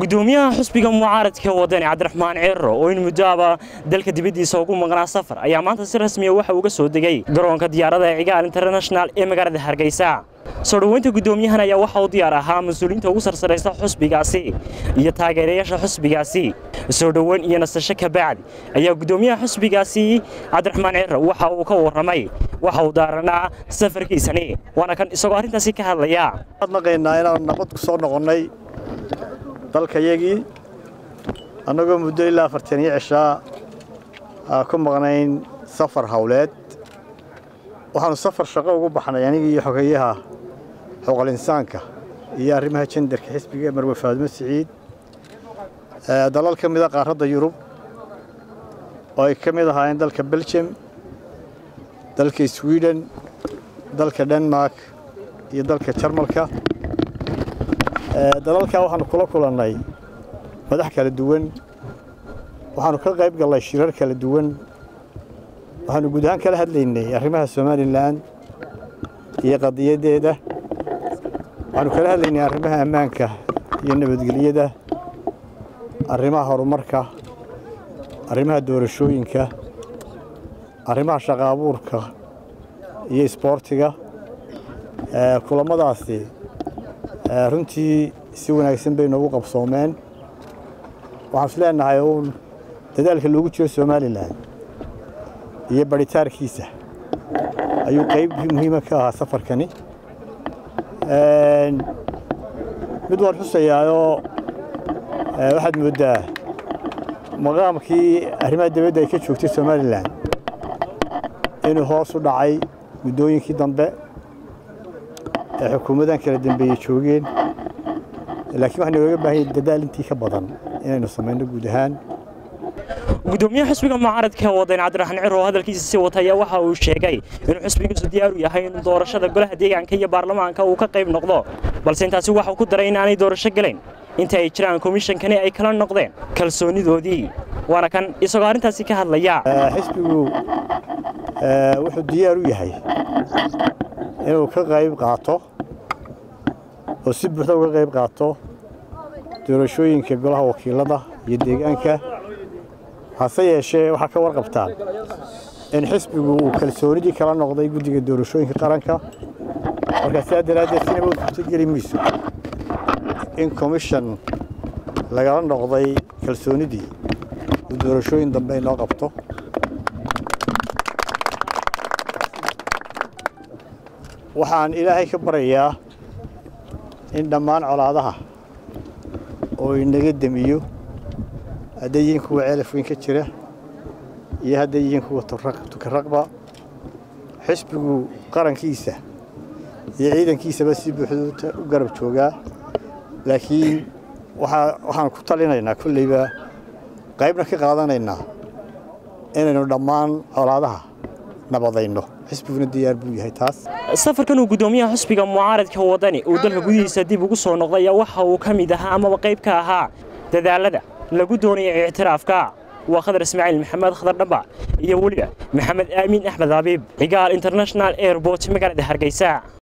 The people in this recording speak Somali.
gudoomiyaha xusbiga mucaaradka wadani cabdiraxmaan ceero oo in muddoaba dalka dibaddiisa ugu maqnaa safar ayaa maanta si rasmiya waxa uga soo degay garoonka diyaarada ee cigaal international ee magaalada hargeysa soo dhoweynta guddoomiyahan ayaa waxa uu diyaar ahaa mas-uuliyiinta ugu sarsaraysa xusbigaasi iyo taageerayaasha xusbigaasi soo dhoweyn iyo nasasho kabacdi ayaa guddoomiyaha xusbigaasi cabdiraxmaan ceero waxa uu ka warramay waxa uu daaranaa safarkiisani waana kan isagoo arrintaasi ka hadlaya naqaynaa inaan nabad ku soo noqonnay dalkayagii annagoo muddo ilaa afartan iyo cishaa ku maqnayn safar howleed waxaanu safar shaqo ugu baxnay anigii iyo xogeeyaha xuquuqal insaanka iyo arrimaha jendarka xisbiga marwe faadimo siciid dalal ka mida qaaradda yurub oo ay ka mid ahaayeen dalka belgium dalka sweden dalka denmark iyo dalka jarmalka dalalkaa waxaanu kula kulannay madax kala duwan waxaanu ka qayb gallay shirar kala duwan waxaanu guud ahaan kala hadlaynay arrimaha somalilan iyo qadiyaddeeda waxaanu kala hadlaynay arrimaha ammaanka iyo nabadgelyada arrimaha horumarka arrimaha doorashooyinka arrimaha shaqa abuurka iyo isboortiga kulammadaasi runtii si wanaagsan bay noogu qabsoomeen waxaan is leenahay uun dadaalka loogu jiro somalilan iyo barhitaarkiisa ayuu qayb muhiima ka ahaa safarkani mid waan xusayaayoo waxaad mooddaa maqaamkii arrimaha dawladda ay ka joogtay somalilan inuu hoos u dhacay muddooyinkii dambe ee xukuumadan kala dambeeyey joogeen laakiin waxaa nooga baahanya dadaal intii ka badan inaynu samayno guud ahaan gudoomiyaha xusbiga mucaaradka wadani cabdiraxmaan ciro oo hadalkiisa sii wata ayaa waxa uu sheegay inuu xusbigiisu diyaar u yahay inuu doorashada golaha deegaanka iyo baarlamaanka uu ka qayb noqdo balse intaasi waxa uu ku daray inaanay doorasho gelayn inta ay jiraan komishankani ay kala noqdeen kalsoonidoodii waana kan isagoo arrintaasi ka hadlaya xisbigu wuxuu diyaar u yahay inuu ka qayb qaato oo si buuxda uga qayb qaato doorashooyinka golaha wakiilada iyo deegaanka hase yeeshee waxaa ka warqabtaan in xisbigu uu kalsoonidii kala noqday guddiga doorashooyinka qaranka markaa sidaa daraaddeed sinaba u suurtogeli mayso in commission lagala noqday kalsoonidii uu doorashooyin dambe inoo qabto waxaan ilaahay ka baryayaa in dhammaan colaadaha oo inaga demiyo hadday yihiin kuwa ceelaf weyn ka jira iyo hadday yihiin kuwa tukaraqba xisbigu qarankiisa iyo ciidankiisaba si buuxda u garab joogaa laakiin waxaan ku talinaynaa kolleyba qaybna ka qaadanaynaa inaynu dhammaan colaadaha nabadayno xisbiguna diyaar buu yahay taas safarkan uu guddoomiyaha xusbiga mucaaradka wadani uu dalka gudihiisa dib ugu soo noqday ayaa waxa uu ka mid ahaa amaba qayb ka ahaa dadaalada lagu doonaya ictiraafka waa khadar ismaaciil maxamed khadar dhamba iyo weliba maxamed aamin axmed habiib cigaal international airport magaalada hargeysa